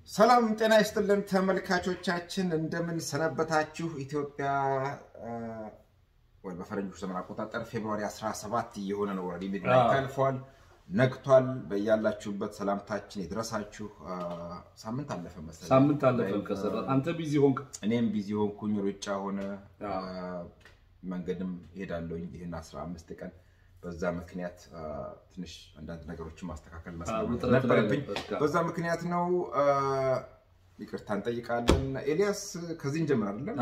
ሰላም ጤና ይስጥልን ተመልካቾቻችን፣ እንደምን ሰነበታችሁ? ኢትዮጵያ ወይ በፈረንጆች ዘመን አቆጣጠር ፌብሩዋሪ 17 እየሆነ ነው። ወረዲ ሚድናይት አልፏል፣ ነግቷል። በያላችሁበት ሰላምታችን የድረሳችሁ። ሳምንት አለፈ መሰለኝ። ሳምንት አለፈ ከሰራ አንተ ቢዚ ሆንክ፣ እኔም ቢዚ ሆንኩኝ። ሩጫ ሆነ፣ መንገድም ሄዳለሁኝ ይህን 15 ቀን በዛ ምክንያት ትንሽ አንዳንድ ነገሮችን ማስተካከል ነበረብኝ። በዛ ምክንያት ነው። ይቅርታ እንጠይቃለን። ኤልያስ ከዚህ እንጀምር አይደለም?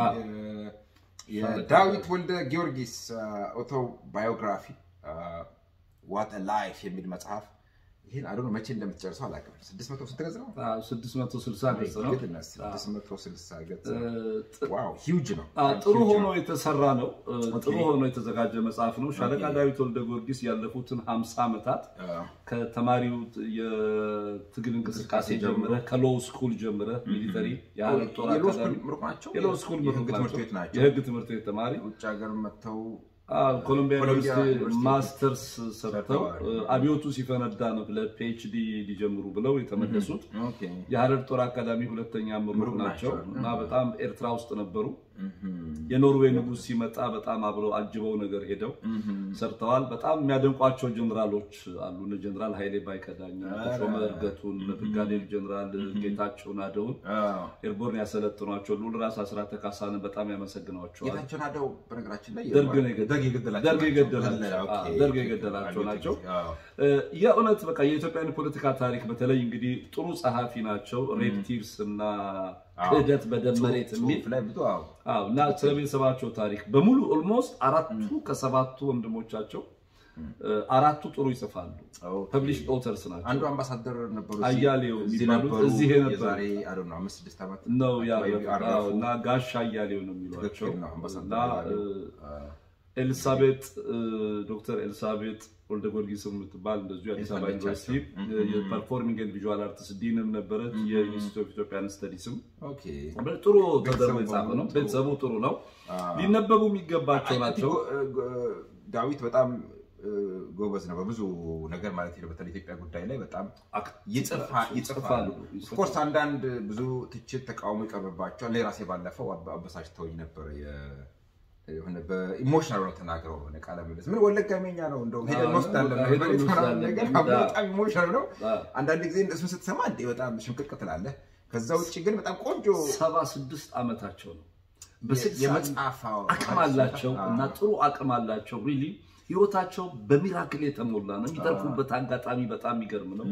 የዳዊት ወልደ ጊዮርጊስ ኦቶ ባዮግራፊ ዋት ላይፍ የሚል መጽሐፍ ይህን አዶ መቼ እንደምትጨርሰው አላውቅም። ስድስት መቶ ስንት ገጽ ነው? ስድስት መቶ ስልሳ ገጽ ነው። ስድስት መቶ ስልሳ ገጽ ዋው፣ ሂውጅ ነው። ጥሩ ሆኖ የተሰራ ነው። ጥሩ ሆኖ የተዘጋጀ መጽሐፍ ነው። ሻለቃ ዳዊት ወልደ ጊዮርጊስ ያለፉትን ሀምሳ ዓመታት ከተማሪው የትግል እንቅስቃሴ ጀምረ ከሎው ስኩል ጀምረ ሚሊተሪ የሀረር ጦር አካዳሚ የሎው ስኩል ምሩቅ ናቸው። የህግ ትምህርት ቤት ተማሪ ውጭ ሀገር መጥተው ኮሎምቢያ ዩኒቨርሲቲ ማስተርስ ሰርተው አብዮቱ ሲፈነዳ ነው ለፒኤችዲ ሊጀምሩ ብለው የተመለሱት። የሀረር ጦር አካዳሚ ሁለተኛ ምሩቅ ናቸው እና በጣም ኤርትራ ውስጥ ነበሩ። የኖርዌይ ንጉሥ ሲመጣ በጣም አብረው አጅበው ነገር ሄደው ሰርተዋል። በጣም የሚያደንቋቸው ጀኔራሎች አሉ። ጀኔራል ኃይሌ ባይከዳኝ፣ ተሾመ እርገቱን፣ ብርጋዴር ጀኔራል ጌታቸው ናደውን ኤርቦርን ያሰለጥኗቸው ልዑል ራስ አስራተ ካሳንን በጣም ያመሰግናቸዋል። ጌታቸው ናደው በነገራችን ላይ ደርግ የገደላቸው ናቸው። የእውነት በቃ የኢትዮጵያን ፖለቲካ ታሪክ በተለይ እንግዲህ ጥሩ ጸሐፊ ናቸው። ሬድ ቲርስ እና ክህደት በደም መሬት የሚል እና ስለ ቤተሰባቸው ታሪክ በሙሉ ኦልሞስት አራቱ ከሰባቱ ወንድሞቻቸው አራቱ ጥሩ ይጽፋሉ። ፐብሊሽ ኦተርስ ናቸው። አንዱ አምባሳደር ነበሩ አያሌው የሚባሉት እዚህ ነው እና ጋሻ አያሌው ነው የሚሏቸው እና ኤልሳቤጥ ዶክተር ኤልሳቤጥ ወልደ ጊዮርጊስ የምትባል እንደዚሁ የአዲስ አበባ ዩኒቨርሲቲ የፐርፎርሚንግ ኤንድ ቪዥዋል አርትስ ዲንም ነበረች። የኢንስቲትዩት ኦፍ ኢትዮጵያን ስተዲስም ጥሩ ተደርጎ የጻፈ ነው። ቤተሰቡ ጥሩ ነው። ሊነበቡ የሚገባቸው ናቸው። ዳዊት በጣም ጎበዝ ነው በብዙ ነገር ማለት ነው። በተለይ ኢትዮጵያ ጉዳይ ላይ በጣም ይጽፋሉ። ኦፍኮርስ አንዳንድ ብዙ ትችት፣ ተቃውሞ ይቀርብባቸዋል። እኔ ራሴ ባለፈው አበሳጭተውኝ ነበር የሆነ በኢሞሽናል ነው ተናግረው ሆነ ቃለ ምልልስ ምን ወለጋ መኛ ነው እንደውም ሄደን እንወስዳለን ነገር በጣም ኢሞሽናል ነው። አንዳንድ ጊዜ እሱን ስትሰማ እንዴ በጣም ሽምቅቅ ትላለህ። ከዛ ውጭ ግን በጣም ቆንጆ ሰባ ስድስት ዓመታቸው ነው። የመጽሐፍ አቅም አላቸው እና ጥሩ አቅም አላቸው። ሪሊ ህይወታቸው በሚራክል የተሞላ ነው። የሚተርፉበት አጋጣሚ በጣም የሚገርም ነው።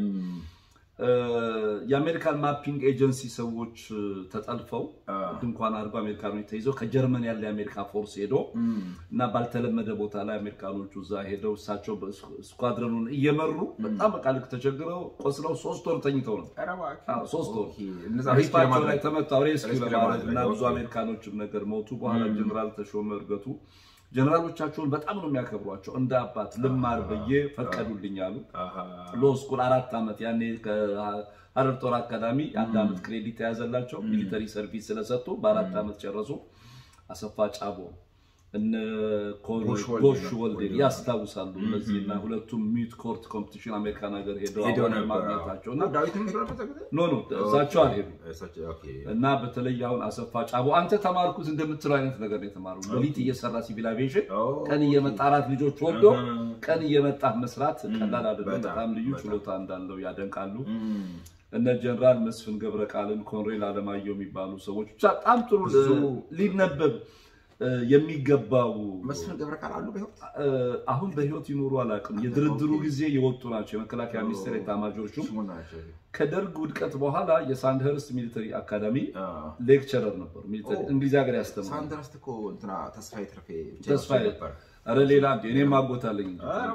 የአሜሪካን ማፒንግ ኤጀንሲ ሰዎች ተጠልፈው ድንኳን አድርጎ አሜሪካኖች ተይዘው ከጀርመን ያለ የአሜሪካ ፎርስ ሄዶ እና ባልተለመደ ቦታ ላይ አሜሪካኖቹ እዛ ሄደው እሳቸው ስኳድረኑን እየመሩ በጣም በቃ ልክ ተቸግረው ቆስለው ሶስት ወር ተኝተው ነው። ሶስት ወር ሪፓቸው ላይ ተመታው ሬስኪው ለማድረግ እና ብዙ አሜሪካኖችም ነገር ሞቱ። በኋላ ጀኔራል ተሾመ እርገቱ ጀነራሎቻቸውን በጣም ነው የሚያከብሯቸው። እንደ አባት ልማር ብዬ ፈቀዱልኝ አሉ። ሎ ስኩል አራት ዓመት ያኔ ከሀረር ጦር አካዳሚ አንድ ዓመት ክሬዲት የያዘላቸው ሚሊተሪ ሰርቪስ ስለሰጡ በአራት ዓመት ጨረሱ። አሰፋ ጫቦ እነ ጎሽ ወልዴ ያስታውሳሉ። እነዚህ እና ሁለቱም ሚት ኮርት ኮምፒቲሽን አሜሪካን ሀገር ሄደው ማግኘታቸው እና ኖ ኖ እሳቸው አልሄዱ እና በተለይ አሁን አሰፋ ጫቦ አንተ ተማርኩት እንደምትለው አይነት ነገር ነው የተማሩ። ሌሊት እየሰራ ሲቪል አቪዬሽን ቀን እየመጣ አራት ልጆች ወልዶ ቀን እየመጣ መስራት ቀላል አይደለም። በጣም ልዩ ችሎታ እንዳለው ያደንቃሉ። እነ ጀነራል መስፍን ገብረ ቃልን፣ ኮንሬል አለማየሁ የሚባሉ ሰዎች ብቻ በጣም ጥሩ ሊነበብ የሚገባው መስፍን ገብረ ቃል አሉ በህይወት አሁን በህይወት ይኖሩ አላውቅም። የድርድሩ ጊዜ የወጡ ናቸው። የመከላከያ ሚኒስቴር ኤታማዦር ሹም ከደርግ ውድቀት በኋላ የሳንድኸርስት ሚሊተሪ አካዳሚ ሌክቸረር ነበሩ። እንግሊዝ ሀገር ያስተምራሉ። ሳንድኸርስት እኮ እንትና ተስፋዬ ትርፌ ተስፋዬ ኧረ ሌላ እኔም አጎታለኝ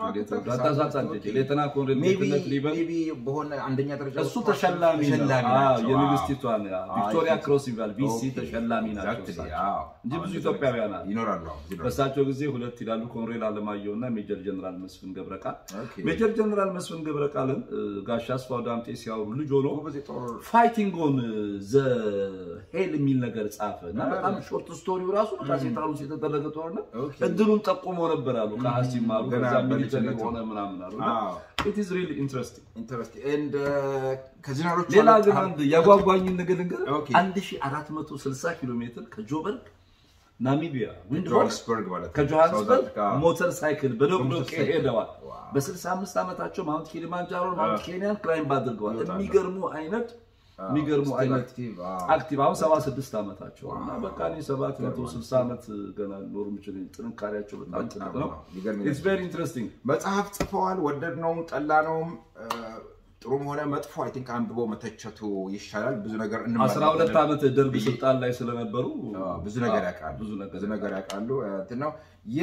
ሌተና ኮሎኔል ጌትነት ሊበን በሆነ አንደኛ ደረጃ እሱ ተሸላሚ የንግስቲቷ ቪክቶሪያ ክሮስ ይባል ቪሲ ተሸላሚ ናቸው እንጂ ብዙ ኢትዮጵያውያን ይኖራሉ። በእሳቸው ጊዜ ሁለት ይላሉ፣ ኮሎኔል አለማየሁ እና ሜጀር ጀነራል መስፍን ገብረቃል። ሜጀር ጀነራል መስፍን ገብረቃልን ጋሻ አስፋው ዳምጤ ሲያወሩ ልጅ ሆኖ ፋይቲንግ ኦን ዘ ሄል የሚል ነገር ጻፈ እና በጣም ሾርት ስቶሪው ራሱ ሴንትራል ውስጥ የተደረገ ጦርነት እድሉን ጠቁሞ ነበር አሉ ከሀ ሲማሩ ገና ከዛ ሚሊተሪ በልጅነቱ። ሆነ ምናምን አሉ አዎ። ኢት ኢዝ ሪሊ ኢንትረስቲንግ ኢንተረስቲንግ ኤንድ ከጀነራሎቹ ሌላ አንዱ- ግን አንድ ያጓጓኝን ነገር ልንገርህ ኦኬ። 1460 ኪሎ ሜትር ከጆበርግ ናሚቢያ ዊንድሆርስ ጆሃንስበርግ ማለት ነው። ከጆሃንስበርግ ሳውዝ አፍሪካ። ሞተር ሳይክል በዶቅዶቄ በሞተር ሳይክል። ሄደዋል። ዋው። በ65 ዓመታቸው ማውንት ኪሊማንጃሮ ማውንት ኬንያን ክላይምብ አድርገዋል። ይወጣሉ። የሚገርሙ አይነት የሚገርሙ Still አይነት active፣ አዎ። አክቲቭ አሁን 76 ዓመታቸው እና በቃ እኔ 760 ዓመት ገና ኖር የምችል ጥንካሬያቸው በጣም ትልቅ ነው። የሚገርም ኢትስ ቬሪ ኢንትረስቲንግ መጽሐፍ ጽፈዋል። ወደድነውም ጠላነውም እ፣ ጥሩም ሆነ መጥፎ አይ ቲንክ አንብቦ መተቸቱ ይሻላል። ብዙ ነገር አስራ ሁለት ዓመት ደርግ ስልጣን ላይ ስለነበሩ አዎ፣ ብዙ ነገር ያውቃሉ። ብዙ ነገር ብዙ ነገር ያውቃሉ። እ፣ እንትን ነው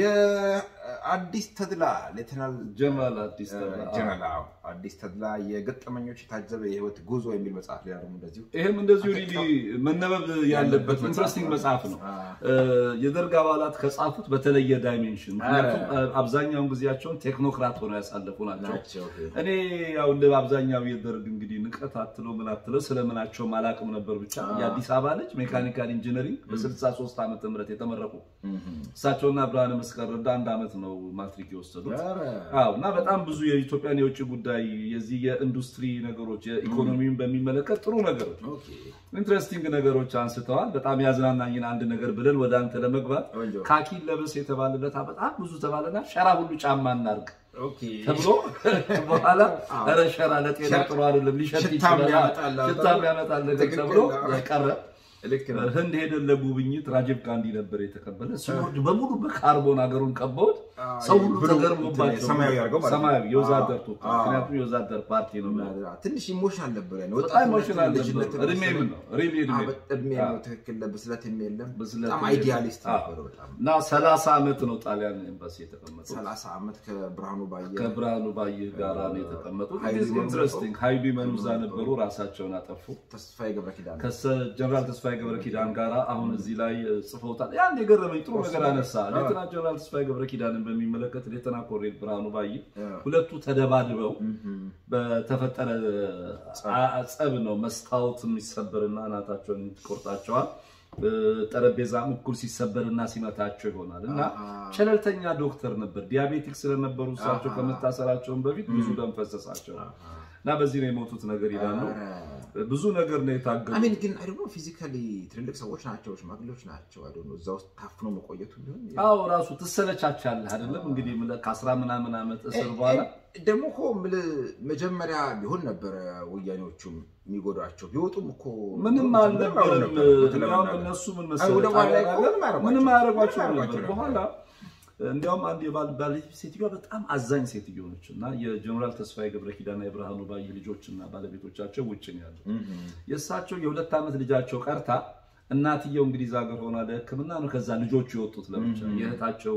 የአዲስ ተድላ ሌተናል ጀነራል አዲስ ጀነራል አዎ፣ አዲስ ተድላ የገጠመኞች የታጀበ የህይወት ጉዞ የሚል መጽሐፍ ሌላ ደግሞ እንደዚሁ ይህም እንደዚሁ ሪሊ መነበብ ያለበት ኢንትረስቲንግ መጽሐፍ ነው። የደርግ አባላት ከጻፉት በተለየ ዳይሜንሽን ምክንያቱም አብዛኛውን ጊዜያቸውን ቴክኖክራት ሆነው ያሳለፉ ናቸው። ናቸው። እኔ ያው እንደ አብዛኛው የደርግ እንግዲህ ንቀት አትለው ምን አትለው ስለምናቸውም አላቅም ነበር። ብቻ የአዲስ አበባ ልጅ ሜካኒካል ኢንጂነሪንግ በ63 ዓመተ ምህረት የተመረቁ እሳቸውና ብርሃነ መስቀል ረዳ አንድ ዓመት ነው ማትሪክ የወሰዱት። ኧረ፣ አዎ እና በጣም ብዙ የኢትዮጵያን የውጭ ጉዳይ የዚህ የኢንዱስትሪ ነገሮች የኢኮኖሚውን በሚመለከት ጥሩ ነገሮች ኦኬ፣ ኢንትረስቲንግ ነገሮች አንስተዋል። በጣም ያዝናናኝን አንድ ነገር ብለን ወደ አንተ ለመግባት ቆንጆ። ካኪን ለብስ የተባለለት በጣም ብዙ ተባለና ሸራ ሁሉ ጫማ እናርግ ኦኬ። ተብሎ በኋላ ኧረ ሸራ ለጤና ጥሩ አይደለም ሊሸት ሽታም ይችላል ያመጣል፣ ሽታም ያመጣል ነገር ትክክል ተብሎ ነው። ቀረ። ልክ ነው። ህንድ ሄደን ለጉብኝት ራጂቭ ጋንዲ ነበር የተቀበለ። ሲወርድ በሙሉ በካርቦን ሀገሩን ቀበውት አዎ፣ ሰው ሁሉ ብሉ ተገርሞባቸው ሰማያዊ አድርገው ማለት ነው። ሰማያዊ የወዛደር አዎ፣ ቱታ አዎ። ምክንያቱም የወዛደር ፓርቲ ነው። ትንሽ ኢሞሽናል ነበር ያለው። በጣም ኢሞሽናል ነበር። ልጅነትን እድሜም መሰለኝ። ነው ሪሊ እድሜ አዎ፣ እድሜ ነው ትክክል። ብስለትም የለም። ብስለት በጣም የለም። አይዲያሊስት አዎ። ነበሩ። በጣም እና ሰላሳ ዓመት ነው ጣሊያን ኤምባሲ የተቀመጡት። ሰላሳ ዓመት ከብርሃኑ ባየ ከብርሃኑ ባይህ ጋር ነው የተቀመጡት። ሀይሉ መኑ ኢንትረስቲንግ ሀይሉ መኑ እዛ ነበሩ፣ ራሳቸውን አጠፉ። ተስፋዬ ገብረ ኪዳን ከጀነራል ተስፋዬ ገብረ ኪዳን ጋር አሁን እዚህ ላይ ጽፈውታል። ያን የገረመኝ ጥሩ ነገር አነሳ። ሌተና ጀነራል ተስፋዬ ገብረ ኪዳንን በሚመለከት ሌተና ኮሎኔል ብርሃኑ ባይ ሁለቱ ተደባድበው በተፈጠረ ጸብ ነው መስታወት የሚሰበርና እናታቸውን ይቆርጣቸዋል። ጠረጴዛም እኩል ሲሰበርና ሲመታቸው ይሆናል እና ቸለልተኛ ዶክተር ነበር። ዲያቤቲክ ስለነበሩ እሳቸው ከመታሰራቸውን በፊት ብዙ ደም ፈሰሳቸው እና በዚህ ነው የሞቱት ነገር ይላሉ። ብዙ ነገር ነው የታገሉ። አሜን ግን አይ ደግሞ ፊዚካሊ ትልልቅ ሰዎች ናቸው፣ ሽማግሌዎች ናቸው። አይ እዛ ውስጥ ታፍኖ መቆየቱ ቢሆን አዎ ራሱ ትሰለቻቻለህ አይደለም እንግዲህ የምልህ ከአስራ ምናምን ዓመት እስር በኋላ ደግሞ እኮ የምልህ መጀመሪያ ቢሆን ነበረ ወያኔዎቹም የሚጎዷቸው ቢወጡም እኮ ምንም አልነበረም። እንዲያውም እነሱ ምን መሰለህ ምንም አያደርጓቸው ነበር። በኋላ እንዲያውም አንድ ባለቤት ሴትዮዋ በጣም አዛኝ ሴትዮ ነች እና የጀኔራል ተስፋዬ ገብረ ኪዳንና የብርሃኑ ባይ ልጆችና ባለቤቶቻቸው ውጭ ነው ያሉ። የእሳቸው የሁለት ዓመት ልጃቸው ቀርታ እናትየው እንግሊዝ ሀገር ሆና ለሕክምና ነው ከዛ ልጆቹ የወጡት ለብቻ የእህታቸው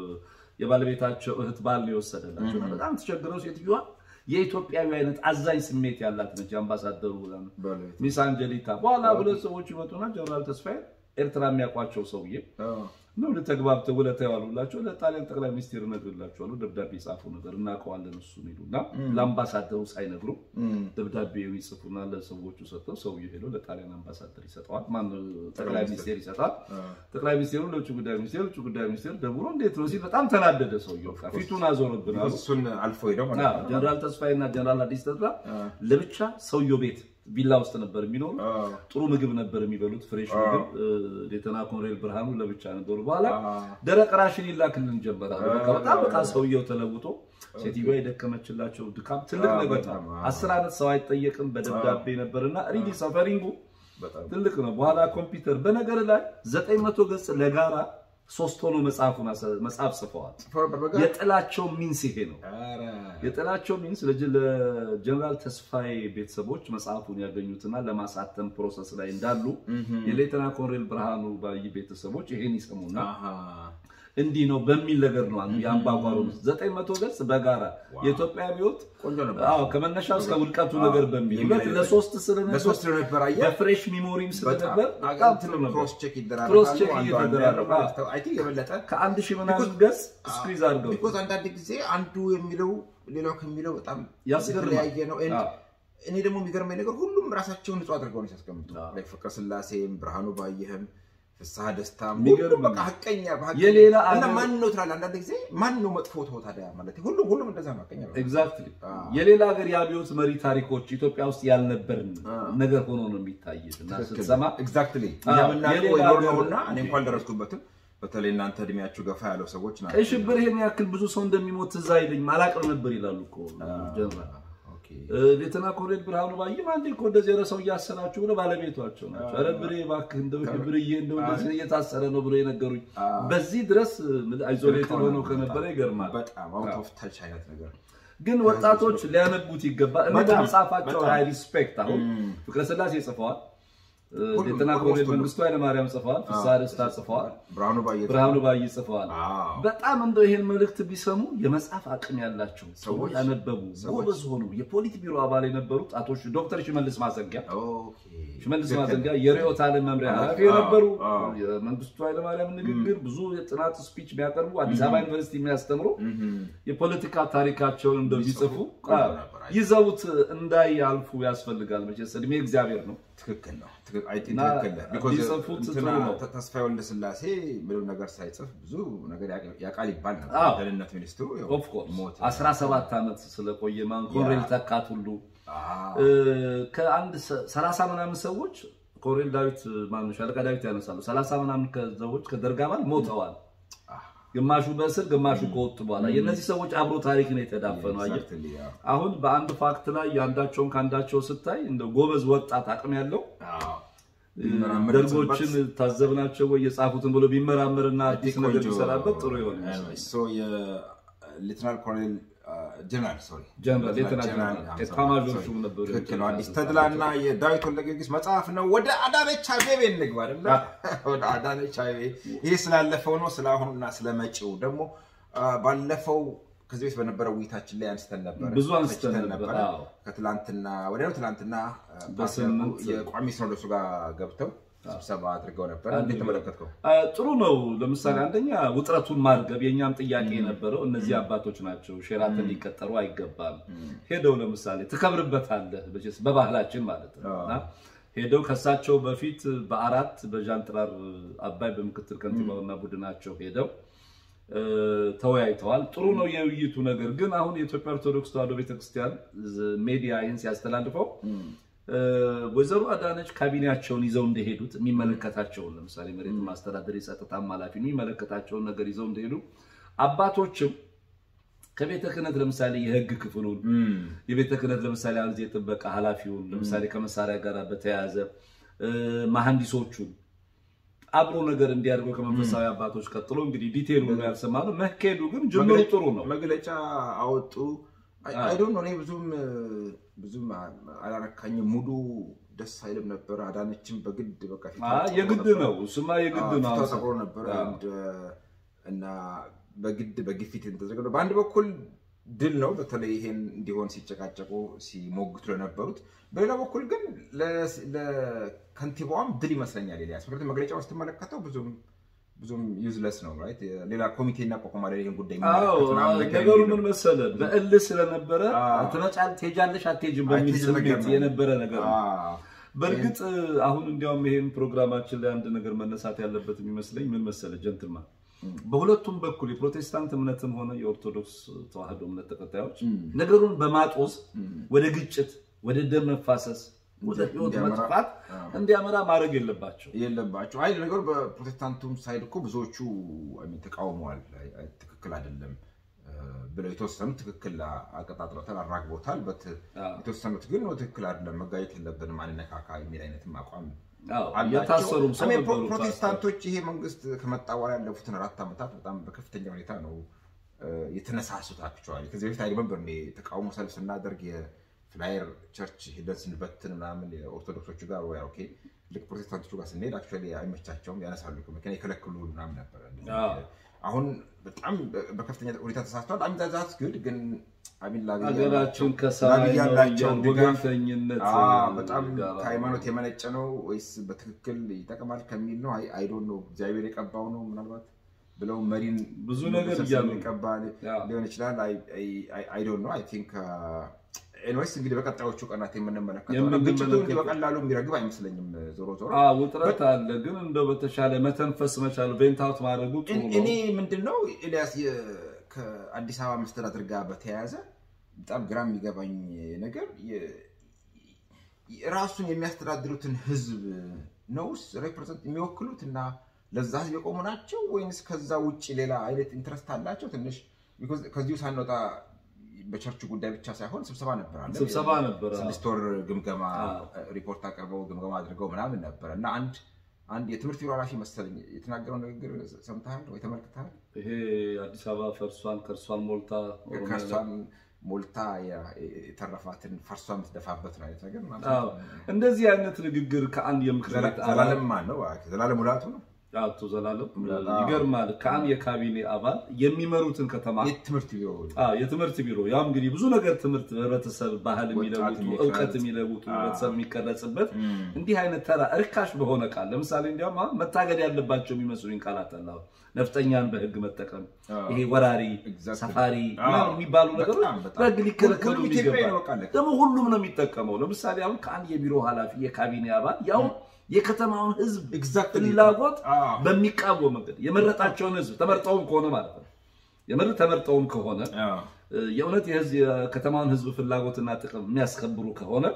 የባለቤታቸው እህት ባል ነው የወሰደላቸው። በጣም ተቸግረው ሴትዮዋ የኢትዮጵያዊ አይነት አዛኝ ስሜት ያላት ነች። የአምባሳደሩ ሚስ አንጀሊታ በኋላ ሁለት ሰዎች ይመጡና ጀነራል ተስፋዬ ኤርትራ የሚያውቋቸው ሰውዬ ነው ተግባብተው ውለታ የዋሉላቸው ለጣሊያን ጠቅላይ ሚኒስቴር እነግርላቸዋለሁ ደብዳቤ ጻፉ ነገር እናውቀዋለን እሱ ይሉና ለአምባሳደሩ ሳይነግሩ ደብዳቤ ይጽፉና ለሰዎቹ ሰጥተው ሰውዬው ሄዶ ለጣሊያን አምባሳደር ይሰጠዋል። ማነው ጠቅላይ ሚኒስቴር ይሰጣል። ጠቅላይ ሚኒስቴሩ ለውጭ ጉዳይ ሚኒስቴር፣ ውጭ ጉዳይ ሚኒስቴር ደውሎ እንዴት ነው ሲል በጣም ተናደደ ሰውዬው። ፊቱን አዞርብን አሉ። እሱን አልፎ ሄደው ጀነራል ተስፋዬና ጀነራል አዲስ ተድላ ለብቻ ሰውየው ቤት ቪላ ውስጥ ነበር የሚኖሩ። ጥሩ ምግብ ነበር የሚበሉት፣ ፍሬሽ ምግብ። ሌተና ኮሎኔል ብርሃኑ ለብቻ ነበሩ። በኋላ ደረቅ ራሽን ይላክልን ጀመራሉ። በጣም በቃ ሰውየው ተለውጦ ሴትዮዋ የደከመችላቸው ድካም ትልቅ ነገር ነው። አስር ዓመት ሰው አይጠየቅም በደብዳቤ ነበርና ሪሊ ሰፈሪንጉ ትልቅ ነው። በኋላ ኮምፒውተር በነገር ላይ ዘጠኝ መቶ ገጽ ለጋራ ሶስት ሆኖ መጽሐፉን መጽሐፍ ጽፈዋል። የጥላቸው ሚንስ ይሄ ነው። የጥላቸው ሚንስ ለጀነራል ተስፋዬ ቤተሰቦች መጽሐፉን ያገኙትና ለማሳተም ፕሮሰስ ላይ እንዳሉ የሌተና ኮሎኔል ብርሃኑ ባይ ቤተሰቦች ይሄን ይሰሙና እንዲህ ነው በሚል ነገር ነው አንዱ የአምባጓሮ ዘጠኝ መቶ ገጽ በጋራ የኢትዮጵያ አብዮት ከመነሻው እስከ ውድቀቱ ነገር በሚል ሁለት ለሶስት ስለነበር በፍሬሽ ሚሞሪም ስለነበር ክሮስ ቼክ እየተደረገ ከአንድ ሺህ ምናምን ገጽ ስኩዝ አድርገው ቢኮዝ አንዳንድ ጊዜ አንዱ የሚለው ሌላው ከሚለው በጣም ያስገርማል። የተለያየ ነው። እኔ ደግሞ የሚገርመኝ ነገር ሁሉም ራሳቸውን ንጹህ አድርገው ነው ሲያስቀምጡ ፍቅረ ስላሴም ብርሃኑ ባየህም ፍስሐ ደስታ የሚገርም ሁሉም በቃ ሀቀኛ በሀቀኛ- የሌላ እና አገር- ማን ነው ትላለህ አንዳንድ ጊዜ ማን ነው መጥፎ ተው ታዲያ ማለት ሁሉም ሁሉም እንደዛ ነው ሀቀኛ ነው። ኤግዛክትሊ አዎ። የሌላ ሀገር የአብዮት መሪ ታሪኮች ኢትዮጵያ ውስጥ ያልነበርን ነገር ሆኖ ነው የሚታይት እና ስትሰማ ኤግዛክትሊ አዎ፣ የምናውቀው የሌላ የኖር ሀገር- ነውና እኔ እንኳን ደረስኩበትም በተለይ እናንተ እድሜያችሁ ገፋ ያለው ሰዎች ናቸው። ቀይ ሽብር ይሄን ያክል ብዙ ሰው እንደሚሞት ትዝ አይለኝም አላቅም ነበር ይላሉ እኮ ጀነራል ኦኬ። ሌተና ኮሎኔል ብርሃኑ ባይም አንዴ እኮ እንደዚህ ኧረ ሰው እያሰናችሁ ብሎ ባለቤቷቸው ናቸው። ኧረ ብሬ እባክህ እንደው ብርዬ እንደው እንደዚህ እየታሰረ ነው ብሎ የነገሩኝ። በዚህ ድረስ አይዞሌትድ ሆነው ከነበረ ይገርማል። በጣም አውት ኦፍ ታች አይነት ነገር ግን ወጣቶች ሊያነቡት ይገባል። እኔ በጣም፣ በመጽሐፋቸው በጣም። አይ ሪስፔክት አሁን ፍቅረ ስላሴ ጽፈዋል፣ ሁሉም ሌተና ኦልሞስት ኮሎኔል ሁሉም። መንግስቱ ኃይለማርያም ጽፈዋል፣ ፍስሐ ደስታ ጽፈዋል፣ ብርሃኑ ባየ ብርሃኑ ባይ ጽፈዋል። አዎ። በጣም እንደው ይሄን መልእክት ቢሰሙ የመጽሐፍ አቅም ያላቸው ሰዎች ሰዎች፣ ያነበቡ ጎበዝ ሆኑ የፖሊት ቢሮ አባል የነበሩት አቶ ሽ- ዶክተር ሽመልስ ማዘንጊያ ኦኬ። ሽመልስ ልክ ማዘንጊያ የርዕዮተ ዓለም መምሪያ ኃላፊ አዎ፣ የነበሩ አዎ። የመንግስቱ ኃይለማርያም ንግግር ብዙ የጥናት ስፒች የሚያቀርቡ አዲስ አበባ ዩኒቨርሲቲ የሚያስተምሩ እህም። የፖለቲካ ታሪካቸውን እንደው ቢጽፉ ቆንጆ አዎ፣ ነበር። ይዘውት እንዳያልፉ ያስፈልጋል። መቼስ እድሜ እግዚአብሔር ነው። ትክክል ነው። ትክክል አይ ቲንክ እና ትክክል ነህ። ቢኮዝ ቢጽፉት እንትና ጥሩ ነው። ተ- ተስፋዬ ወልደስላሴ ምንም ነገር ሳይጽፍ ብዙ ነገር ያቅ- ያውቃል ይባል ነበር። አዎ። ደህንነት ሚኒስትሩ ያው ኦፍኮርስ ሞተ። 17 ዓመት ስለቆየ ማን ኮሎኔል ተካት ሁሉ አዎ። ከአንድ ሰ- ሰላሳ ምናምን ሰዎች ኮሎኔል ዳዊት ማነው ሻለቃ ዳዊት ያነሳሉ። ሰላሳ ምናምን ሰዎች ከደርግ አባል ሞተዋል። ግማሹ በእስር ግማሹ ከወጡ በኋላ የእነዚህ ሰዎች አብሮ ታሪክ ነው የተዳፈነው። አየህ Exactly, አዎ። አሁን በአንድ ፋክት ላይ የአንዳቸውን ከአንዳቸው ስታይ እንደ ጎበዝ ወጣት አቅም ያለው አዎ። ደርጎችን ታዘብናቸው ወይ የጻፉትን ብሎ ቢመራመርና አዲስ ነገር ቢሰራበት ጥሩ ይሆን ይመስላል። ሶ የሌትናል ኮሎኔል ጀነራል ሶሪ ጀነራል ሌተናል ጀነራል ኤታማዦር ሹም ነበሩ። ትክክል ነው። አዲስ ተድላ እና የዳዊት ወልደ ጊዮርጊስ መጽሐፍ ነው። ወደ አዳነች አቤቤ እንግባ አይደለ? ወደ አዳነች አቤቤ ይሄ ስላለፈው ነው። ስለ አሁኑና ስለ መጪው ደግሞ አ፣ ባለፈው ከዚህ ቤት በነበረው ውይይታችን ላይ አንስተን ነበረ ብዙ አንስተን ተችተን ነበር፣ ነበረ። አዎ። ከትላንትና ወዲያው ትላንትና አ፣ በስምንት የቋሚ ሲኖዶሱ ጋር ገብተው ስብሰባ አድርገው ነበረ። እንዴት ተመለከትከው? አ፣ ጥሩ ነው። ለምሳሌ አንደኛ ውጥረቱን ማርገብ የእኛም ጥያቄ የነበረው እነዚህ አባቶች ናቸው፣ ሼራተን ሊቀጠሩ አይገባም። ሄደው ለምሳሌ ትከብርበታለህ መቼስ በባህላችን ማለት ነው እና ሄደው ከሳቸው በፊት በአራት በዣንጥራር አባይ በምክትል ከንቲባውና ቡድናቸው ሄደው እ፣ ተወያይተዋል። ጥሩ ነው የውይይቱ ነገር። ግን አሁን የኢትዮጵያ ኦርቶዶክስ ተዋሕዶ ቤተክርስቲያን ዝ- ሜዲያ ይህን ሲያስተላልፈው እ፣ ወይዘሮ አዳነች ካቢኔያቸውን ይዘው እንደሄዱት የሚመለከታቸውን ለምሳሌ መሬት ማስተዳደር የጸጥታም ኃላፊ የሚመለከታቸውን ነገር ይዘው እንደሄዱ አባቶችም ከቤተ ክህነት ለምሳሌ የህግ ክፍሉን የቤተ ክህነት ለምሳሌ አንዜ የጥበቃ ኃላፊውን ለምሳሌ ከመሳሪያ ጋር በተያያዘ እ፣ መሐንዲሶቹን አብሮ ነገር እንዲያደርገው ከመንፈሳዊ አባቶች ቀጥሎ እንግዲህ ዲቴሉን ያልሰማ ነው። መሄዱ ግን ጅምሩ ጥሩ ነው። መግለጫ አወጡ። አይዶን ነው እኔ ብዙም ብዙም አላረካኝም። ሙሉ ደስ አይልም ነበር። አዳነችም በግድ በቃ ፊቷ አ፣ ጠቁሮ የግድ ነበር። ነው እሱማ የግድ አዎ፣ ነው። ፊቷ ጠቁሮ ነበር አዎ። and, እና በግድ በግፊት የተደረገ ነው። በአንድ በኩል ድል ነው፣ በተለይ ይሄን እንዲሆን ሲጨቃጨቁ ሲሞግቱ ለነበሩት። በሌላ በኩል ግን ለ- ለከንቲባዋም ድል ይመስለኛል። ኤልያስ ምክንያቱም መግለጫውን ስትመለከተው ብዙም ብዙም ዩዝለስ ነው ራይት። ሌላ ኮሚቴ እናቋቁማለን ይህን ጉዳይ አዎ የሚመለከት ምናምን ነገር ነገሩ የሚል ነው። ምን መሰለ፣ በእልህ ስለነበረ አዎ። ትመጫለሽ፣ ትሄጃለሽ፣ አትሄጂም በሚል አትሄጂም ነገር ስሜት ነው። የነበረ ነገር ነው። አዎ። በእርግጥ አሁን እንዲያውም ይሄን ፕሮግራማችን ላይ አንድ ነገር መነሳት ያለበት የሚመስለኝ ምን መሰለ ጀንትልማ በሁለቱም በኩል የፕሮቴስታንት እምነትም ሆነ የኦርቶዶክስ ተዋህዶ እምነት ተከታዮች ነገሩን በማጦዝ ወደ ግጭት፣ ወደ ደም መፋሰስ፣ ወደ ህይወት እንዲያመራ- መጥፋት አዎ። እንዲያመራ ማድረግ የለባቸው። የለባቸው አይ ነገሩ በፕሮቴስታንቱም ሳይድ እኮ ብዙዎቹ አይ ሚን ተቃውመዋል። አይ- አይ ትክክል አይደለም እ፣ ብለው የተወሰኑት ትክክል አቀጣጥለውታል፣ አራግቦታል። በት አዎ። የተወሰኑት ግን ትክክል አይደለም መጋየት የለብንም አንነካካ የሚል አይነትም አቋም አዎ፣ አላቸው። የታሰሩም ሰው I mean, ነበሩ። ፕሮ- ፕሮቴስታንቶች ይሄ መንግስት ከመጣ በኋላ ያለፉትን አራት ዓመታት በጣም በከፍተኛ ሁኔታ ነው እ፣ የተነሳሱት። አክቹዋሊ ከዚህ በፊት አይደለም እኔ ተቃውሞ ሰልፍ ስናደርግ የፍላየር ቸርች ሂደን ስንበትን ምናምን የኦርቶዶክሶቹ ጋር ወይ ኦኬ ልክ ፕሮቴስታንቶቹ ጋር ስንሄድ አክቹዋሊ አይመቻቸውም ያነሳሉ መኪና የከለክሉ ምናምን ነበር። አዎ። አሁን በጣም በከፍተኛ ሁኔታ ተሳስተዋል። አሚዛዛት ግድ ግን አሚን ላብያ ሀገራችን ከሰማይ ነው ያላቸው እያሉ ድጋፍ ወገንተኝነት አዎ፣ በጣም ጋር ከሃይማኖት የመነጨ ነው ወይስ በትክክል ይጠቅማል ከሚል ነው? አይ ዶንት ኖ እግዚአብሔር የቀባው ነው ምናልባት ብለው መሪን ብዙ ነገር ንጉሥ እያሉ ነው። የሚቀባ አዎ። ሊሆን ይችላል። አይ ዶንት ኖ አይ ቲንክ ኤንዌይስ እንግዲህ በቀጣዮቹ ቀናት የምንመለከተው ነው። የምንመለከተው- ግጭቱ እንዲህ በቀላሉ የሚረግብ አይመስለኝም። ዞሮ ዞሮ አዎ ውጥረት አለ፣ ግን እንደው በተሻለ መተንፈስ መቻሉ ቬንታውት ማድረጉ ጥሩ ነው። እኔ ምንድን ነው ኤልያስ የ- ከአዲስ አበባ መስተዳድር ጋር በተያያዘ በጣም ግራ የሚገባኝ ነገር የ- ራሱን የሚያስተዳድሩትን ህዝብ ነውስ ሬፕሬዘንት የሚወክሉት እና ለዛ ህዝብ የቆሙ ናቸው ወይንስ ከዛ ውጭ ሌላ አይነት ኢንትረስት አላቸው? ትንሽ because ከዚሁ ሳንወጣ በቸርቹ ጉዳይ ብቻ ሳይሆን ስብሰባ ነበር አለ ስብሰባ ነበረ። ስድስት ወር ግምገማ አዎ። ሪፖርት አቅርበው ግምገማ አድርገው ምናምን ነበረ እና አንድ አንድ የትምህርት ቢሮ ኃላፊ መሰለኝ የተናገረው ንግግር ሰምተሃል ወይ ተመልክተሃል? ይሄ አዲስ አበባ ፈርሷን ከእርሷን ሞልታ ኦሮሚያ ላይ- ከእርሷን ሞልታ የ- የተረፋትን ፈርሷ የምትደፋበት ነው አይነት ነገር ማለት አዎ፣ ነው። እንደዚህ አይነት ንግግር ከአንድ የምክር ቤት አባል ዘላለም ማን ነው? ዘላለም ሙላቱ ነው። አቶ ዘላለም ሙላቱ። ይገርማል። ከአንድ የካቢኔ አባል የሚመሩትን ከተማ የትምህርት ቢሮ አዎ የትምህርት ቢሮ ያው እንግዲህ ብዙ ነገር ትምህርት ህብረተሰብ ባህል ወጣት የሚለውጡ የሚቀረጽ። እውቀት የሚለውጡ አዎ። ህብረተሰብ የሚቀረጽበት እም፣ እንዲህ አይነት ተራ እርካሽ በሆነ ቃል ለምሳሌ እንዲያውም አሁን መታገድ ያለባቸው የሚመስሉኝ ቃላት አለ። አሁን ነፍጠኛን በህግ መጠቀም፣ አዎ። ይሄ ወራሪ፣ Exactly. ሰፋሪ አዎ። ምናምን የሚባሉ ነገሮች በጣም በጣም። በህግ ሊከለከሉ ሁሉም ኢትዮጵያዊ የሚገባ ነው በቃ አለቀ። ደግሞ ሁሉም ነው የሚጠቀመው። ለምሳሌ አሁን ከአንድ የቢሮ ኃላፊ የካቢኔ አባል ያው የከተማውን ህዝብ Exactly. ፍላጎት አዎ። በሚቃወም መንገድ የመረጣቸውን ህዝብ ተመርጠውም ከሆነ ማለት ነው የምር ተመርጠውም ከሆነ አዎ። የእውነት የህዝብ የከተማውን ህዝብ ፍላጎትና ጥቅም የሚያስከብሩ ከሆነ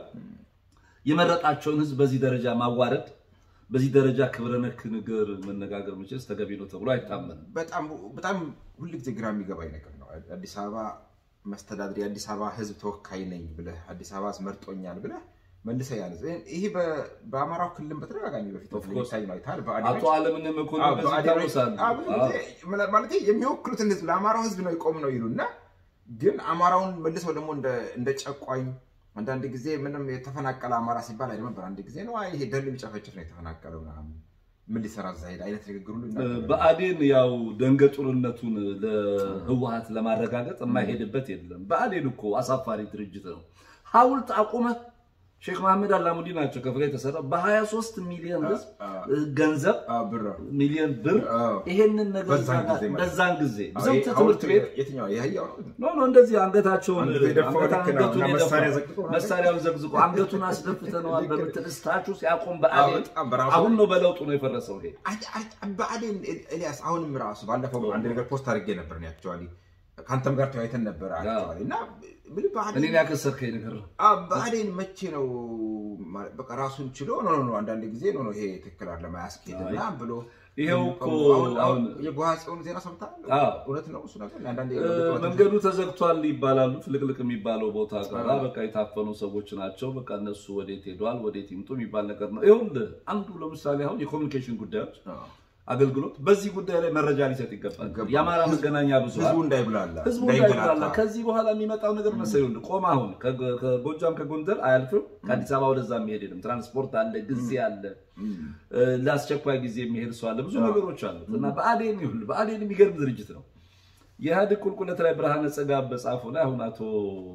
የመረጣቸውን ህዝብ በዚህ ደረጃ ማዋረድ በዚህ ደረጃ ክብረ ነክ ነገር መነጋገር መቼስ ተገቢ ነው ተብሎ አይታመንም። በጣም በጣም ሁልጊዜ ግራ የሚገባኝ ነገር ነው። አዲስ አበባ መስተዳድር የአዲስ አበባ ህዝብ ተወካይ ነኝ ብለህ አዲስ አበባ መርጦኛል ብለህ መልሰህ ያነጽ ይሄ በ- በአማራው ክልል በተደጋጋሚ በፊት Of course. የሚታይ ነው አይተሃል። አቶ በአዴኖች አለምንም መኮንን አዎ፣ በዚህ በአዴኖች- ይታወሳሉ። አዎ፣ ብዙ ጊዜ ማለት የሚወክሉትን ህዝብ ለአማራው ህዝብ ነው የቆም ነው ይሉና ግን አማራውን መልሰው ደግሞ እንደ- እንደ ጨቋኝ አንዳንድ ጊዜ ምንም የተፈናቀለ አማራ ሲባል አይደለም ነበር። አንድ ጊዜ ነው አይ ይሄ ደን ቢጨፈጭፍ ነው የተፈናቀለው ምናምን ምን ሊሰራ እዛ ሄደ አይነት ንግግር ሁሉ ይናገራሉ። በአዴን ያው ደንገጡርነቱን ለህወሀት ለማረጋገጥ የማይሄድበት የለም። በአዴን እኮ አሳፋሪ ድርጅት ነው። ሐውልት አቁመህ ሼክ መሐመድ አላሙዲ ናቸው ከፍላ የተሰራው በ23 ሚሊዮን ህዝብ ገንዘብ አዎ፣ ብር ሚሊዮን ብር አዎ። ይሄንን ነገር በዛን ጊዜ ማለት ነው። በዛን ጊዜ አዎ፣ ስንት ይሄ ትምህርት ቤት የትኛው የህያው ነው? ኖ ኖ እንደዚህ አንገታቸውን አንገቱ የደፋው አንገታ- ልክ ነው። አንገቱን እና የደፋው መሳሪያ ዘቅዝቆ ነው። መሳሪያውን ዘግዝቆ አንገቱን አስደፍተነዋል በምትል እስታችሁ ሲያቆም አዎ፣ በአዴን በጣም በራሱ አሁን ነው በለውጡ ነው የፈረሰው ይሄ አይ- አይ- በአዴን ኤልያስ አሁንም ራሱ ባለፈው አንድ ነገር ፖስት አድርጌ ነበር ነው አክቹዋሊ ከአንተም ጋር ተወያይተን ነበር አክቹዋሊ እና ምን በአዴን እኔን ያከሰርከኝ ነገር ነው። አዎ፣ በአዴን መቼ ነው ማለት በቃ ራሱን ችሎ ኖ ኖ ኖ አንዳንድ ጊዜ ኖ ኖ ይሄ ትክክል አይደለም አያስኬድም አይ፣ ምናምን ብሎ ይሄው እኮ አሁን አሁን የጓሃ ጽዮን ዜና ሰምተሃል? አዎ። እውነት ነው እሱ ነገር አንዳንዴ እ፣ መንገዱ ተዘግቷል ይባላሉ። ፍልቅልቅ የሚባለው ቦታ ጋር አዎ። በቃ የታፈኑ ሰዎች ናቸው። በቃ እነሱ ወዴት ሄደዋል፣ ወዴት ይምጡ የሚባል ነገር ነው። ይኸውልህ አንዱ ለምሳሌ አሁን የኮሚኒኬሽን ጉዳዮች አዎ። አገልግሎት በዚህ ጉዳይ ላይ መረጃ ሊሰጥ ይገባል። ይገባል። የአማራ መገናኛ ህዝቡ ብዙኃን እንዳይብላላ ህዝቡ እንዳይንገላታ። እንዳይብላላ ከዚህ በኋላ የሚመጣው ነገር መሰለኝ ይኸውልህ፣ ቆም አሁን ከጎ- ከጎጃም ከጎንደር አያልፍም። ከአዲስ አበባ ወደዛ የሚሄድ የለም። ትራንስፖርት አለ፣ ጊዜ አለ፣ እም፣ እ፣ ለአስቸኳይ ጊዜ የሚሄድ ሰው አለ። ብዙ ነገሮች አሉት እና በአዴን ይሁን በአዴን የሚገርም ድርጅት ነው። የኢህአዴግ ቁልቁለት ላይ ብርሃነ ጸጋ በጻፈው ላይ አሁን አቶ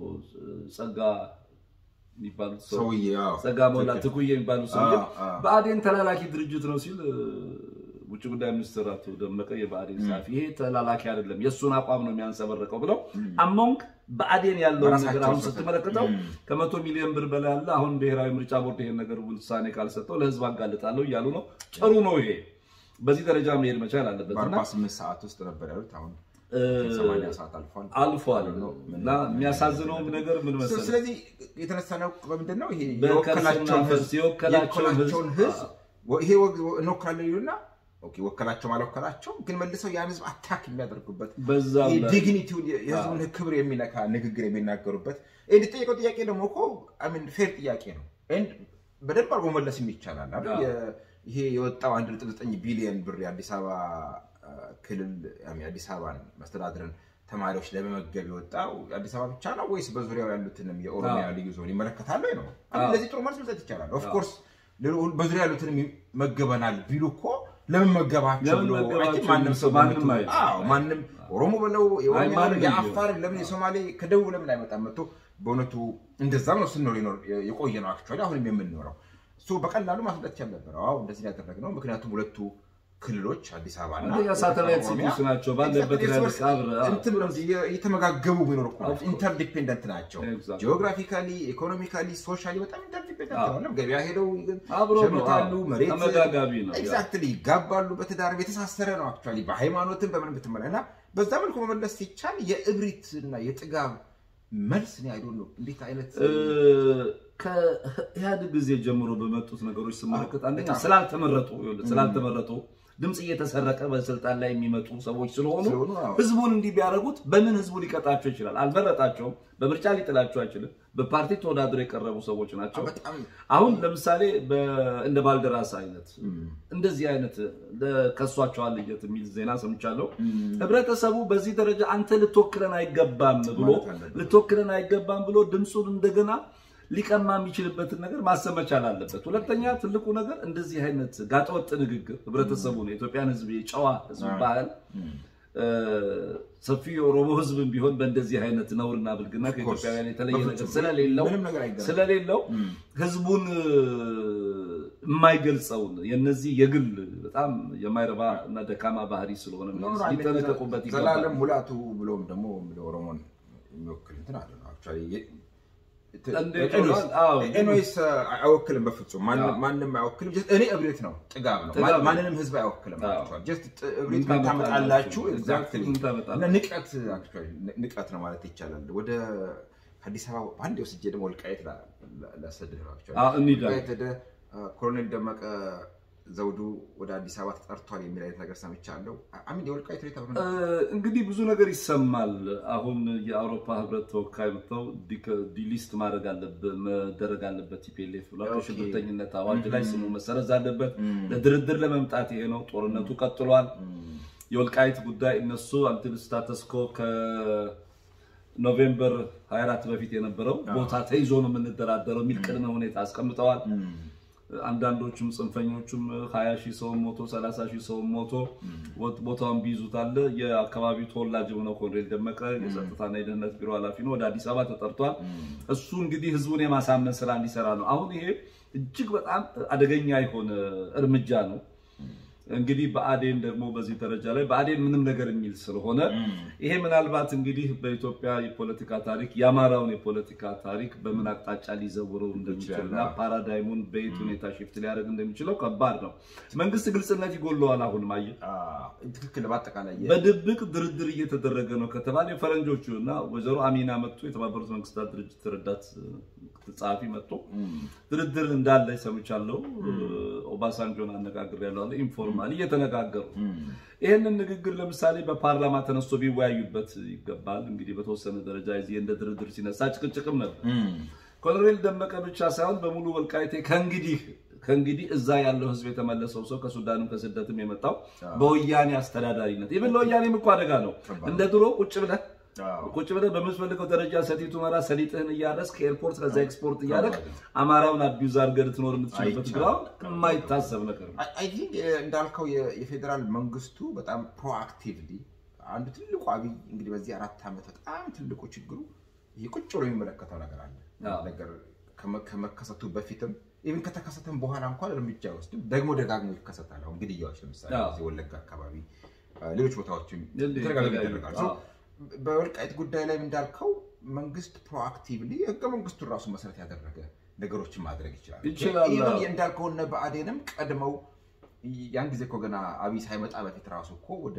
ጸጋ የሚባሉት ሰው ሰውዬ አዎ። ጸጋ ሞላ ትኩዬ የሚባሉት ሰው አዎ፣ አዎ። በአዴን ተላላኪ ድርጅት ነው ሲል እ፣ ውጭ ጉዳይ ሚኒስትር አቶ ደመቀ የብአዴን ጸሐፊ ይሄ ተላላኪ አይደለም የእሱን አቋም ነው የሚያንጸባርቀው ብለው አሞንግ በአዴን ያለውን ነገር በራሳቸው አሁን ሰው- ስትመለከተው እም። ከመቶ ሚሊዮን ብር በላይ አለ። አሁን ብሔራዊ ምርጫ ቦርድ ይሄን ነገር ውሳኔ ካልሰጠው ለህዝብ አጋልጣለሁ እያሉ ነው። ጥሩ ነው ይሄ በዚህ ደረጃ መሄድ መቻል አለበት እና በ48 ሰዓት ውስጥ ነበር ያሉት አሁን እ፣ 80 ሰዓት አልፏል አልፏል እና የሚያሳዝነውም ነገር ምን መሰለህ ስለዚህ የተነሳነው በምንድን ነው? ይሄ በከርስና የወከላቸውን ፈርስ ህዝብ የወከላቸውን የወከላቸውን ህዝብ ህዝብ ወ- ይሄ ወግ- እንወክላለን ይሉና ኦኬ ወከላቸው አልወከላቸው ግን መልሰው ያን ህዝብ አታክ የሚያደርጉበት በዛው ላይ ዲግኒቲውን የህዝቡን ክብር የሚነካ ንግግር የሚናገሩበት እንዲጠየቀው ጥያቄ ደግሞ እኮ ሚን ፌር ጥያቄ ነው። ኤንድ በደንብ አድርጎ መለስም ይቻላል አይደል? አዎ። የ- ይሄ የወጣው 1.9 ቢሊዮን ብር የአዲስ አበባ አ፣ ክልል አሚ- የአዲስ አበባን መስተዳድርን ተማሪዎች ለመመገብ የወጣው አዲስ አበባ ብቻ ነው ወይስ በዙሪያው ያሉትንም የኦሮሚያ ልዩ ዞን ይመለከታል ወይ ነው? አዎ። ለዚህ ጥሩ መልስ መስጠት ይቻላል። ኦፍኮርስ በዙሪያ ያሉትንም መገበናል ቢሉ እኮ ለምን መገባቸው ለምን ብሎ መገባቸው አይ ቲንክ ማንም ሰው ማንም በመቶ- አይልም። አዎ፣ ማንም ኦሮሞ በለው የኦሮሚያ ማንም በለው የአፋር ቢሆን። ለምን የሶማሌ ከደቡብ ለምን አይመጣም መጥቶ በእውነቱ እንደዛም ነው ስንኖር የኖር- የቆየ ነው አክቹዋሊ አሁንም የምንኖረው እሱ በቀላሉ ማስረዳት ይቻል ነበር። አዎ እንደዚህ ያደረግነው ምክንያቱም ሁለቱ ክልሎች አዲስ አበባ አንደኛ ሳተላይት ሲቲስ ናቸው ባለበት ያለ አብረ እንትን ነው እየተመጋገቡ ቢኖር እኮ Of course. ኢንተርዲፔንደንት ናቸው። Exactly. ጂኦግራፊካሊ፣ ኢኮኖሚካሊ፣ ሶሻሊ በጣም ኢንተርዲፔንደንት አዎ። ነው። ገበያ ሄደው አብሮ ነው ሸምታሉ፣ አዎ። መሬት ተመጋጋቢ ነው ያ። ኤግዛክትሊ ይጋባሉ። በትዳር የተሳሰረ ነው። አክቹዋሊ በሃይማኖትም በምን ብትመለ እና በዛ መልኩ መመለስ ሲቻል የእብሪት እና የጥጋብ መልስ ነው አይዶ ነው እንዴት አይነት እ፣ ከኢህአዴግ ጊዜ ጀምሮ በመጡት ነገሮች ስመለከት አንደኛ በጣም። ስላልተመረጡ ይኸውልህ፣ ስላልተመረጡ ድምፅ እየተሰረቀ በስልጣን ላይ የሚመጡ ሰዎች ስለሆኑ ስለሆኑ፣ አዎ። ህዝቡን እንዲህ ቢያደርጉት በምን ህዝቡ ሊቀጣቸው ይችላል? አልመረጣቸውም። በምርጫ ሊጥላቸው አይችልም። በፓርቲ ተወዳድረው የቀረቡ ሰዎች ናቸው። በጣም አሁን ለምሳሌ በ- እንደ ባልደራስ አይነት እንደዚህ አይነት ከሷቸዋል ልየት የሚል ዜና ሰምቻለሁ። ህብረተሰቡ በዚህ ደረጃ አንተ ልትወክለን አይገባም ብሎ ማለት አለበት። ልትወክለን አይገባም ብሎ ድምፁን እንደገና ሊቀማ የሚችልበትን ነገር ማሰብ መቻል አለበት። ሁለተኛ ትልቁ ነገር እንደዚህ አይነት ጋጠወጥ ንግግር ህብረተሰቡን የኢትዮጵያን ህዝብ የጨዋ ህዝብ ባህል እ፣ ሰፊ የኦሮሞ ህዝብም ቢሆን በእንደዚህ አይነት ነውርና ብልግና ከኢትዮጵያውያን የተለየ ነገር በፍጹም። ስለሌለው ምንም ነገር አይገናኝም። ስለሌለው ህዝቡን እ፣ የማይገልጸውን የነዚህ የግል በጣም የማይረባ እና ደካማ ባህሪ ስለሆነ ሊጠነቀቁበት ይገባል። ዘላለም ሙላቱ ብሎም ደግሞ ኦሮሞን የሚወክል እንትን አለ ነው አክቹዋሊ እንዴት ሆኗል? አዎ። ኤኖይስ አይወክልም በፍጹም ማንም አዎ። ማንም አይወክልም ጀስት እኔ እብሪት ነው ጥጋብ ነው ጥጋብ ነው። ማንንም ህዝብ አይወክልም አዎ። actually። ጀስት ጥ- እብሪት ምን ምን ታመጣላችሁ ታመጣላችሁ? ኤግዛክትሊ ምን ታመጣላችሁ? እና ንቀት actually ን- ንቀት ነው ማለት ይቻላል ወደ አዲስ አበባ በአንድ ወስጄ ደግሞ ወልቃየት ላ- ላ- ላሰድህ ነው actually። አዎ፣ እንሂድ። ወልቃየት ሄደህ ኮሎኔል ደመቀ ዘውዱ ወደ አዲስ አበባ ተጠርቷል የሚል አይነት ነገር ሰምቻለሁ አሚን የወልቃየት ሁኔታ በምን እ፣ እንግዲህ ብዙ ነገር ይሰማል። አሁን የአውሮፓ ህብረት ተወካይ መጥተው ዲ- ዲሊስት ማድረግ አለበት መደረግ አለበት ቲፒኤልኤፍ ብሏል። ኦኬ። ከሽብርተኝነት አዋጅ ላይ ስሙ መሰረዝ አለበት። ለድርድር ለመምጣት ይሄ ነው። ጦርነቱ ቀጥሏል። የወልቃይት ጉዳይ እነሱ አንቲል ስታተስኮ ከኖቬምበር 24 በፊት የነበረው ቦታ ተይዞ ነው የምንደራደረው የሚል ቅድመ ሁኔታ አስቀምጠዋል። አንዳንዶቹም ጽንፈኞቹም 20 ሺህ ሰው ሞቶ 30 ሺህ ሰው ሞቶ ወጥ- ቦታውን ቢይዙታል። የአካባቢው ተወላጅ የሆነው ኮሎኔል ደመቀ የጸጥታና የደህንነት ቢሮ ኃላፊ ነው፣ ወደ አዲስ አበባ ተጠርቷል። እሱ እንግዲህ ህዝቡን የማሳመን ስራ እንዲሰራ ነው። አሁን ይሄ እጅግ በጣም አደገኛ የሆነ እርምጃ ነው። እንግዲህ በአዴን ደግሞ በዚህ ደረጃ ላይ በአዴን ምንም ነገር የሚል ስለሆነ ይሄ ምናልባት እንግዲህ በኢትዮጵያ የፖለቲካ ታሪክ የአማራውን የፖለቲካ ታሪክ በምን አቅጣጫ ሊዘውረው እንደሚችልና ፓራዳይሙን በየት ሁኔታ ሽፍት ሊያደርግ እንደሚችለው ከባድ ነው። መንግስት ግልጽነት ይጎለዋል። አሁን ማየ ትክክል በአጠቃላይ የ- በድብቅ ድርድር እየተደረገ ነው ከተባለ የፈረንጆቹ እና ወይዘሮ አሚና መጥቶ የተባበሩት መንግስታት ድርጅት ረዳት ጸሐፊ መጥቶ ድርድር እንዳለ ሰምቻለሁ። ኦባሳንጆን አነጋግሬያለሁ። ኢንፎርማል እየተነጋገሩ ይህንን ንግግር ለምሳሌ በፓርላማ ተነስቶ ቢወያዩበት ይገባል። እንግዲህ በተወሰነ ደረጃ የዚህ እንደ ድርድር ሲነሳ ጭቅጭቅም ነበር። ኮሎኔል ደመቀ ብቻ ሳይሆን በሙሉ ወልቃይቴ ከእንግዲህ ከእንግዲህ እዛ ያለው ህዝብ የተመለሰው ሰው ከሱዳንም ከስደትም የመጣው በወያኔ አስተዳዳሪነት ይብን ለወያኔም እኮ አደጋ ነው። እንደ ድሮ ቁጭ ብለህ ቁጭ ብለህ በምትፈልገው ደረጃ ሰቲት ሁመራ ሰሊጥህን እያረስ ከኤርፖርት ከዛ ኤክስፖርት እያደረግ አማራውን አቢዩዝ አድርገህ ልትኖር የምትችልበት ግራውንድ የማይታሰብ ነገር ነው። አይ ቲንክ እንዳልከው የ- የፌዴራል መንግስቱ በጣም ፕሮአክቲቭሊ አንዱ ትልቁ አብይ እንግዲህ በዚህ አራት ዓመት በጣም ትልቁ ችግሩ ይህ ቁጭ ብሎ የሚመለከተው ነገር አለ አዎ። ነገር ከመ- ከመከሰቱ በፊትም ኢቭን ከተከሰተም በኋላ እንኳን እርምጃ አይወስድም። ደግሞ ደጋግሞ ይከሰታል። አሁን ግድያዎች ለምሳሌ አዎ። እዚህ ወለጋ አካባቢ አ፣ ሌሎች ቦታዎችም እንደ- ተደጋጋሚ የተለያዩ- ይደረጋል። አዎ። ሶ በወልቃይት ጉዳይ ላይ እንዳልከው መንግስት ፕሮአክቲቭሊ ህገ መንግስቱን ራሱ መሰረት ያደረገ ነገሮችን ማድረግ ይችላል። ይችላል። ኢቭን እንዳልከው እነ ብአዴንም ቀድመው ያን ጊዜ እኮ ገና አብይ ሳይመጣ በፊት ራሱ እኮ ወደ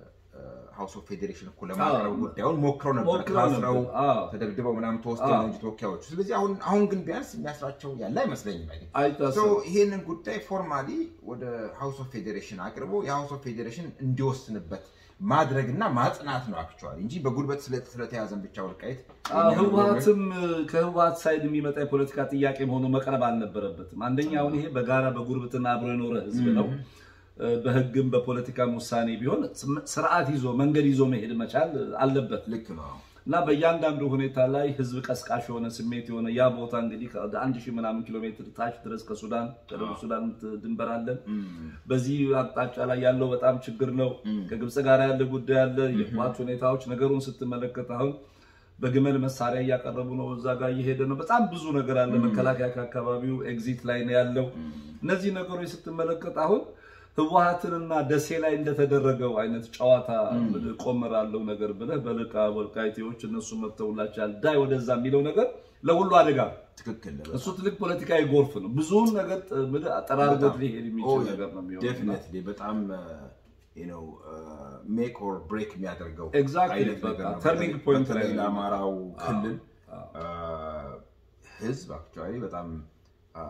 ሃውስ ኦፍ ፌዴሬሽን እኮ ለማቅረብ አዎ። ጉዳዩን ሞክረው ነበር። ሞክረው ነበር። ታስረው አዎ። ተደብድበው ምናምን ተወስደው አዎ። ነው እንጂ ተወካዮቹ። ስለዚህ አሁን አሁን ግን ቢያንስ የሚያስራቸው ያለ አይመስለኝም። አይ ቲንክ አይታሰብም። ሶ ይሄንን ጉዳይ ፎርማሊ ወደ ሃውስ ኦፍ ፌዴሬሽን አቅርቦ የሃውስ ኦፍ ፌዴሬሽን እንዲወስንበት ማድረግና ማጽናት ነው አክቹዋሊ እንጂ በጉልበት ስለ- ስለተያዘን ብቻ ወልቃይት አዎ፣ ህወሓትም ከህወሓት ሳይድ የሚመጣ የፖለቲካ ጥያቄ ሆኖ መቅረብ አልነበረበትም። አንደኛ አሁን ይሄ በጋራ በጉርብትና አብሮ የኖረ ህዝብ ነው። በህግም በፖለቲካም ውሳኔ ቢሆን ስርዓት ይዞ መንገድ ይዞ መሄድ መቻል አለበት ልክ ነው። እና በእያንዳንዱ ሁኔታ ላይ ህዝብ ቀስቃሽ የሆነ ስሜት የሆነ ያ ቦታ እንግዲህ ከ- አንድ ሺህ ምናምን ኪሎ ሜትር ታች ድረስ ከሱዳን ከደቡብ ሱዳን ድንበር አለን። በዚህ አቅጣጫ ላይ ያለው በጣም ችግር ነው። ከግብፅ ጋር ያለ ጉዳይ አለ። የህወሓት ሁኔታዎች ነገሩን ስትመለከት አሁን በግመል መሳሪያ እያቀረቡ ነው። እዛ ጋር እየሄደ ነው። በጣም ብዙ ነገር አለ። መከላከያ ከአካባቢው ኤግዚት ላይ ነው ያለው። እነዚህ ነገሮች ስትመለከት አሁን ህወሀትንና ደሴ ላይ እንደተደረገው አይነት ጨዋታ ቆመራለው ነገር ብለህ በልቃ ወልቃይቴዎች እነሱ መጥተውላቸዋል ዳይ ወደዛ የሚለው ነገር ለሁሉ አደጋ ነው። ትክክል ነው። እሱ ትልቅ ፖለቲካዊ ጎርፍ ነው። ብዙውን ነገር ጥ- ምልህ አጠራርጎት ሊሄድ የሚችል ነገር ነው የሚሆነው። ዴፊኒትሊ በጣም ነው ሜክ ኦር ብሬክ የሚያደርገው Exactly፣ አይነት ነገር በቃ ነው። turning በተለይ- point ላይ በተለይ ነው ለአማራው የሚመጣው። ክልል አዎ፣ አ፣ ህዝብ አክቹዋሊ በጣም አ፣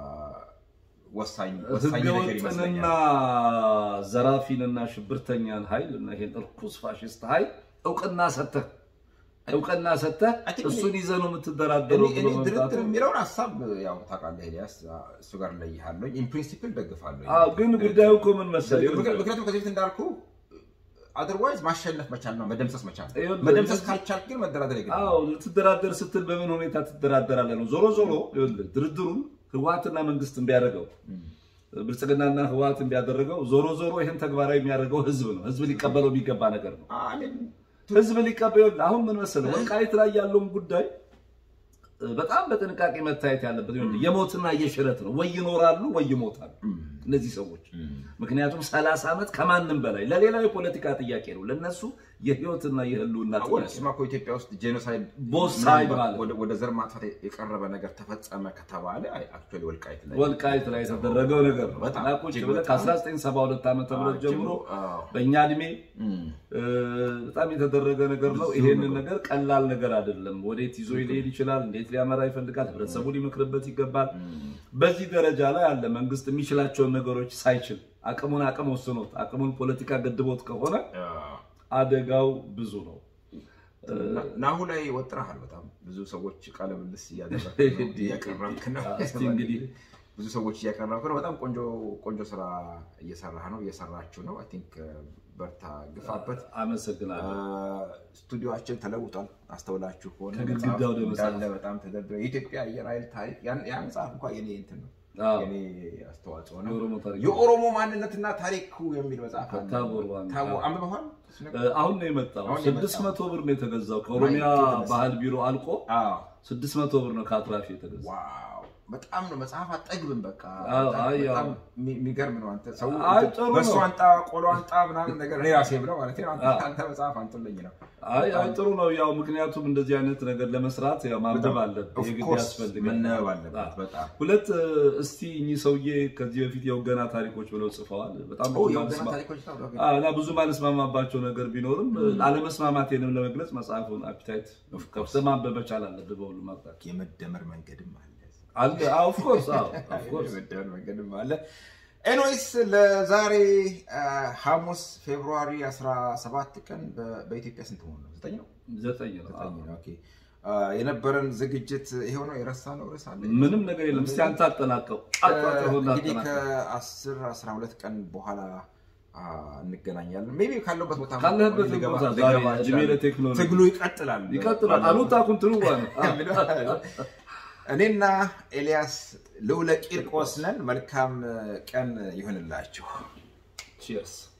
ወሳኝ ወሳኝ ነገር ህገወጥንና ይመስለኛል። ዘራፊንና ሽብርተኛን ኃይል እና ይሄን እርኩስ ፋሽስት ኃይል እውቅና ሰተህ እውቅና ሰተህ I think እሱን ይዘህ ነው እኔ የምትደራደረው ብሎ እኔ መምጣቱ ድርድር የሚለውን ሀሳብ ያው ታውቃለህ ኤልያስ እሱ ጋር ለይሃለሁ ኢን ፕሪንሲፕል ደግፋለሁ አዎ፣ ግን ጉዳዩ እኮ ምን መሰለህ ምክንያቱም ከዚህ በፊት እንዳልኩ አዘርዋይዝ ማሸነፍ መቻል ነው መደምሰስ መቻል ነው ይኸውልህ፣ መደምሰስ ካልቻልክ ግን መደራደር የግድ ነው። አዎ ልትደራደር ስትል በምን ሁኔታ ትደራደራለህ ነው። ዞሮ ዞሮ ይኸውልህ ድርድሩን ህወሓትና መንግስት ቢያደርገው ብልጽግናና ህወሓት ቢያደረገው ዞሮ ዞሮ ይህን ተግባራዊ የሚያደርገው ህዝብ ነው። ህዝብ ሊቀበለው የሚገባ ነገር ነው። I mean, ህዝብ ሊቀበል አሁን ምን መሰለህ ወልቃይት ላይ ያለውን ጉዳይ እ፣ በጣም በጥንቃቄ መታየት ያለበት ይኸውልህ፣ የሞትና የሽረት ነው። ወይ ይኖራሉ ወይ ይሞታሉ እነዚህ ሰዎች። ምክንያቱም ሰላሳ ዓመት ከማንም በላይ ለሌላው የፖለቲካ ጥያቄ ነው፣ ለነሱ የህይወትና የህልውና ወደ ጥያቄ ነው። ስማ እኮ ኢትዮጵያ ውስጥ ጄኖሳይድ ቦት ሳይድ ምናልባት ማለት ወደ- ወደ ዘር ማጥፋት የቀረበ ነገር ተፈጸመ ከተባለ አክቹዋሊ ወልቃይት ላይ ወልቃይት ላይ የተደረገው ነገር ነው። በጣም እና ቁጭ እጅግ ብለህ በጣም ከ1972 ዓመተ ምህረት ጀምሮ አዎ። በእኛ እድሜ እም፣ እ፣ በጣም የተደረገ ነገር ነው። ይሄንን ነገር ቀላል ነገር አይደለም። ወዴት ይዞ ሊሄድ ይችላል? እንዴት ሊያመራ ይፈልጋል? ህብረተሰቡ ሊመክርበት ይገባል። በዚህ ደረጃ ላይ አለ መንግስት የሚችላቸውን ነገሮች ሳይችል አቅሙን አቅም ወስኖት አቅሙን ፖለቲካ ገድቦት ከሆነ አዎ። አደጋው ብዙ ነው። እና- ናሁ ላይ ወጥረሃል። በጣም ብዙ ሰዎች ቃለ ምልልስ እያደረግክ ነው፣ እያቀረብክ ነው። እስቲ እንግዲህ ብዙ ሰዎች እያቀረብክ ነው። በጣም ቆንጆ ቆንጆ ስራ እየሰራህ ነው፣ እየሰራችሁ ነው። አይ ቲንክ በርታ፣ ግፋበት። አመሰግናለሁ። ስቱዲዮችን ተለውጧል። አስተውላችሁ ከሆነ ከግድግዳ ወደ መጽሐፍ መጽሐፍ። እንዳለ በጣም ተደርድሯል። የኢትዮጵያ አየር ኃይል ታሪክ ያን ያ መጽሐፍ እንኳ የኔ እንትን ነው አዎ፣ የኔ አስተዋጽኦ ነው። የኦሮሞ ታሪክ የኦሮሞ ማንነትና ታሪኩ የሚል መጽሐፍ አለ። ታቦር ዋን- ታቦር አንብበዋል? እሱ ነገር? እ፣ አሁን ነው የመጣው። አሁን ነው ስድስት መቶ ብር ነው የተገዛው ከኦሮሚያ ማይ ጎድነስ። ባህል ቢሮ አልቆ አዎ ስድስት መቶ ብር ነው ከአትራፊ የተገዛው። ዋው በጣም ነው መጽሐፍ አጠግብም። በቃ አዎ፣ በጣም- አይ፣ በጣም አዎ። የሚ- የሚገርም ነው። አንተ ሰው አይ፣ ጥሩ በእሱ ነው። አንጣ ቆሎ አንጣ ምናምን ነገር እኔ ራሴ ብለው ማለት ነው። አንተ- አዎ። አንተ መጽሐፍ አንጡልኝ ነው። አይ አይ ጥሩ ነው። ያው ምክንያቱም እንደዚህ አይነት ነገር ለመስራት ያው ማንበብ በጣም አለብህ፣ of የግድ course ያስፈልጋል። መነበብ አለበት አዎ። በጣም ሁለት እ፣ እስቲ እኚህ ሰውዬ ከዚህ በፊት የወገና ታሪኮች ብለው ጽፈዋል። በጣም ኦ ብዙ የወገና ማለስማ- ታሪኮች ነው። ኦኬ። አዎ፣ እና ብዙ ማለስማማባቸው ነገር ቢኖርም አለመስማማቴንም ለመግለጽ መጽሐፉን አፒታይት ከፍተህ ማንበብ መቻል አለብህ። በሁሉም አቅጣጫ የመደመር መንገድም አለ። አለ። ኦፍ ኮርስ ኦፍ ኮርስ የመደመር መንገድም አለ። ኤንዌይስ ለዛሬ አ፣ ሐሙስ ፌብሩዋሪ 17 ቀን በ- በኢትዮጵያ ስንት ሆኖ ነው? ዘጠኝ ነው? ዘጠኝ ነው። አዎ። ዘጠኝ ነው። ኦኬ። አ፣ የነበረን ዝግጅት ይሄው ነው። የረሳነው ርዕስ አለ? ምንም ነገር የለም። እስቲ አንተ አጠናቀው አጧጥሁና እንግዲህ አጠናቀው ከ10 12 ቀን በኋላ አ፣ እንገናኛለን። ሜይ ቢ ካለሁበት ቦታ ካለህበት ልገባ- ቦታ ልገባ ዛሬ እድሜ እችላለሁ። ለቴክኖሎጂ ትግሉ ይቀጥላል ይቀጥላል። አሉታ ኩንትኑ ነው። እኔና ኤልያስ ልዑለ ቂርቆስ ነን። መልካም ቀን ይሁንላችሁ። ቺርስ